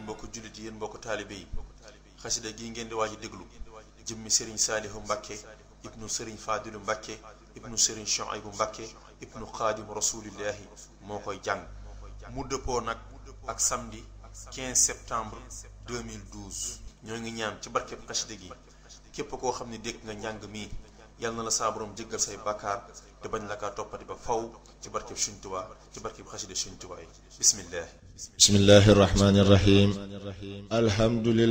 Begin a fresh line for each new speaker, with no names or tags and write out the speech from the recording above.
mbokk jullit yi yéen mbokk taalibe yi xasida gii ngeen di waaj a déglu jëmmi sëriñ saalihu mbàkke ibnu sëriñ faadilu mbàkke ibnu sëriñ shuaybu mbàkke ibnu xaadim rasulillahi moo koy jàng mu dëppoo nag ak samedi 15 septembre 2012 ñoo ngi ñaan ci barkeb xasida gi képp koo xam ne dégg nga njàng mi yal na la saa borom jéggal say bàkkaar te bañ la kaa toppati ba faw ci barkeb Sëriñ Tuubaa ci barkeb xasida Sëriñ Tuubaa yi bismillah
bismillahi rahmani rahim alhamdulillah